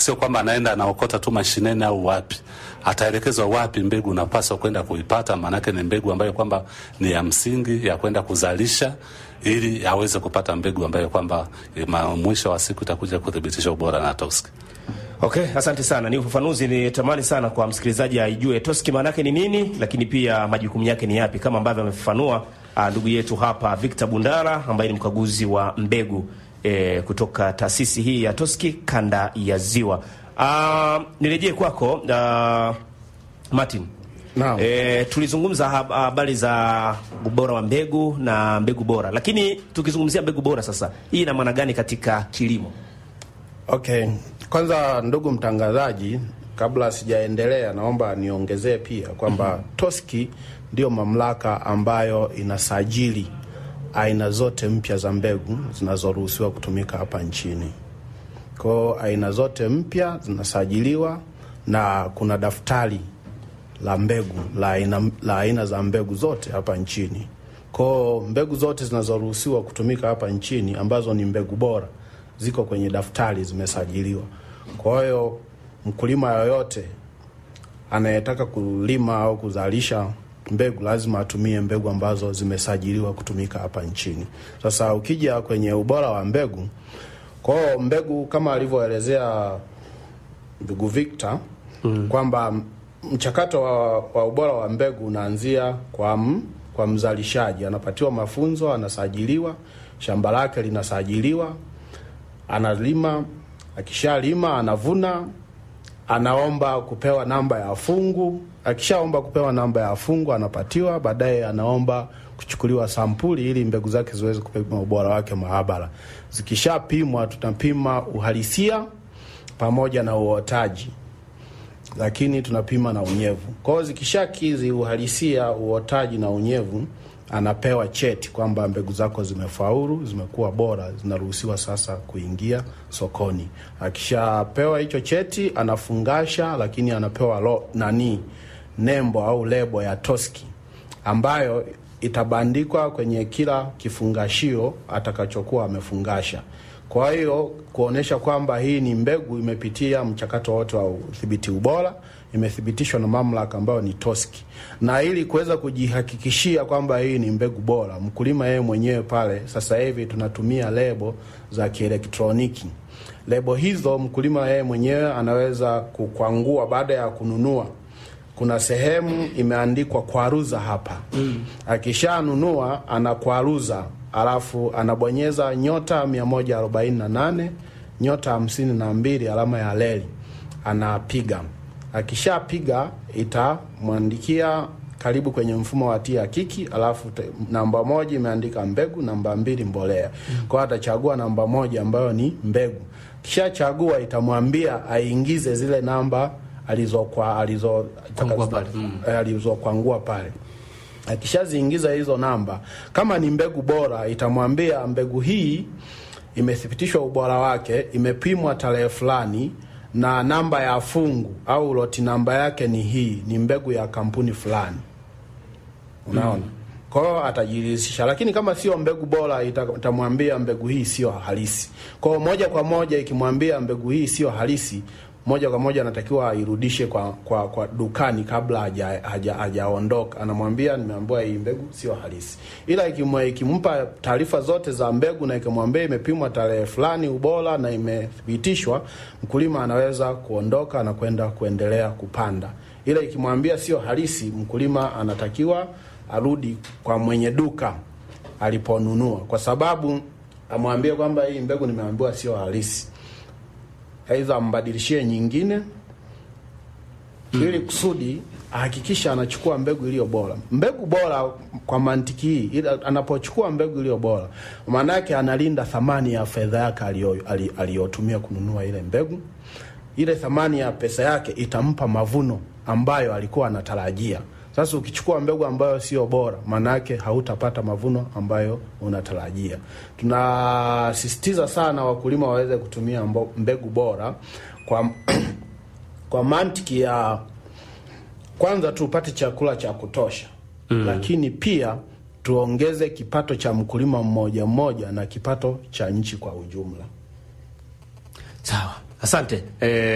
sio kwamba anaenda anaokota tu mashineni au wapi, ataelekezwa wapi mbegu unapaswa kwenda kuipata, maanake ni mbegu ambayo kwamba ni ya msingi ya kwenda kuzalisha ili aweze kupata mbegu ambayo kwamba eh, ma- mwisho wa siku itakuja kuthibitisha ubora na Toski. Okay, asante sana. Ni ufafanuzi ni tamani sana kwa msikilizaji aijue Toski maana yake ni nini, lakini pia majukumu yake ni yapi, kama ambavyo amefafanua ah, ndugu yetu hapa Victor Bundara ambaye ni mkaguzi wa mbegu eh, kutoka taasisi hii ya Toski kanda ya Ziwa. Ah, nirejee kwako ah, Martin. Naam. E, tulizungumza hab- habari za ubora wa mbegu na mbegu bora, lakini tukizungumzia mbegu bora sasa, hii ina maana gani katika kilimo? Okay, kwanza ndugu mtangazaji, kabla sijaendelea, naomba niongezee pia kwamba Toski ndiyo mamlaka ambayo inasajili aina zote mpya za mbegu zinazoruhusiwa kutumika hapa nchini. Kwa hiyo aina zote mpya zinasajiliwa na kuna daftari la mbegu la aina, la aina za mbegu zote hapa nchini. Kwa hiyo mbegu zote zinazoruhusiwa kutumika hapa nchini ambazo ni mbegu bora ziko kwenye daftari, zimesajiliwa. Kwa hiyo mkulima yoyote anayetaka kulima au kuzalisha mbegu lazima atumie mbegu ambazo zimesajiliwa kutumika hapa nchini. Sasa ukija kwenye ubora wa mbegu, kwa hiyo mbegu kama alivyoelezea ndugu Victor mm. kwamba mchakato wa, wa ubora wa mbegu unaanzia kwa, m, kwa mzalishaji anapatiwa mafunzo, anasajiliwa, shamba lake linasajiliwa, analima, akishalima anavuna, anaomba kupewa namba ya fungu. Akishaomba kupewa namba ya fungu anapatiwa, baadaye anaomba kuchukuliwa sampuli ili mbegu zake ziweze kupima ubora wake maabara. Zikishapimwa tunapima uhalisia pamoja na uotaji, lakini tunapima na unyevu. Kwa hiyo zikishakizi uhalisia, uotaji na unyevu, anapewa cheti kwamba mbegu zako zimefaulu, zimekuwa bora, zinaruhusiwa sasa kuingia sokoni. Akishapewa hicho cheti anafungasha, lakini anapewa lo, nani nembo au lebo ya Toski ambayo itabandikwa kwenye kila kifungashio atakachokuwa amefungasha. Kwa hiyo kuonesha kwamba hii ni mbegu imepitia mchakato wote wa udhibiti ubora, imethibitishwa na mamlaka ambayo ni Toski. Na ili kuweza kujihakikishia kwamba hii ni mbegu bora, mkulima yeye mwenyewe pale, sasa hivi tunatumia lebo za kielektroniki. Lebo hizo mkulima yeye mwenyewe anaweza kukwangua baada ya kununua kuna sehemu imeandikwa kwaruza hapa mm. Akishanunua anakwaruza, alafu anabonyeza nyota 148 nyota hamsini na mbili alama ya leli, anapiga. Akishapiga itamwandikia karibu kwenye mfumo wa tia kiki, alafu te, namba moja imeandika mbegu, namba mbili mbolea mm. Kwa hiyo atachagua namba moja ambayo ni mbegu. Kishachagua itamwambia aingize zile namba alizokwa alizo Kwangua pale. Mm. eh, alizokwangua pale. Akishaziingiza hizo namba, kama ni mbegu bora, itamwambia mbegu hii imethibitishwa ubora wake, imepimwa tarehe fulani na namba ya fungu au loti namba yake ni hii, ni mbegu ya kampuni fulani. Unaona? Kwa hiyo atajiridhisha, lakini kama sio mbegu bora ita- itamwambia mbegu hii sio halisi. Kwa hiyo moja kwa moja ikimwambia mbegu hii sio halisi, moja kwa moja anatakiwa airudishe kwa, kwa, kwa dukani kabla haja- haja- hajaondoka. Anamwambia nimeambiwa hii mbegu sio halisi, ila ikimwe- ikimpa taarifa zote za mbegu na ikimwambia imepimwa tarehe fulani ubora na imethibitishwa, mkulima anaweza kuondoka na kwenda kuendelea kupanda. Ila ikimwambia sio halisi, mkulima anatakiwa arudi kwa mwenye duka aliponunua, kwa sababu amwambie kwamba hii mbegu nimeambiwa sio halisi aidha ambadilishie nyingine ili kusudi ahakikisha anachukua mbegu iliyo bora. Mbegu bora kwa mantiki hii, ila anapochukua mbegu iliyo bora, maana yake analinda thamani ya fedha yake aliyo- ali- aliyotumia kununua ile mbegu. Ile thamani ya pesa yake itampa mavuno ambayo alikuwa anatarajia. Sasa ukichukua mbegu ambayo sio bora, maana yake hautapata mavuno ambayo unatarajia. Tunasisitiza sana wakulima waweze kutumia mbo- mbegu bora kwa kwa mantiki ya kwanza tupate chakula cha kutosha mm. Lakini pia tuongeze kipato cha mkulima mmoja mmoja na kipato cha nchi kwa ujumla. Sawa, asante eh,